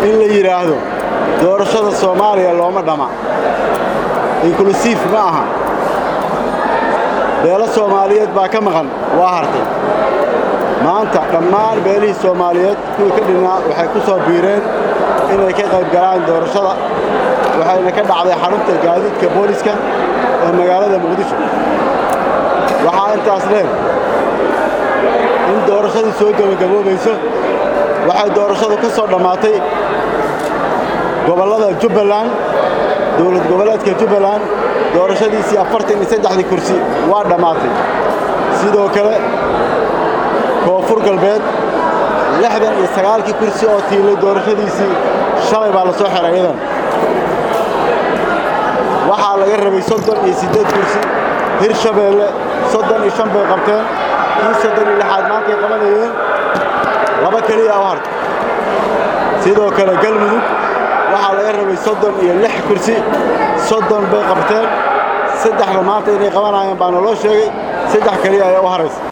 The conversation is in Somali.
in la yidhaahdo doorashada soomaaliya looma dhama inklusiif ma aha beelo soomaaliyeed baa ka maqan waa hartay maanta dhammaan beelihii soomaaliyeed kuwii ka dhinnaa waxay ku soo biireen inay ka qayb galaan doorashada waxayna ka dhacday xarunta gaadiidka booliska ee magaalada muqdisho waxaa intaas dheer in doorashadii soo gebagaboobayso waxay doorashadu ka soo dhammaatay gobollada jubbaland dowlad goboleedka jubbaland doorashadiisii afartan iyo saddexdii kursi waa dhammaatay sidoo kale koonfur galbeed lixdan iyo sagaalkii kursi oo tiilay doorashadiisii shalay baa la soo xiray iyadan waxaa laga rabay soddon iyo siddeed kursi hirshabeelle soddon iyo shan bay qabteen kii soddon iyo lixaad maantay qabanayeen laba keliya u hartay sidoo kale galmudug waxaa laga rabay soddon iyo lix kursi soddon bay qabteen saddexda maanta inay qabanayeen baa naloo sheegay saddex keliya ayaa u haraysa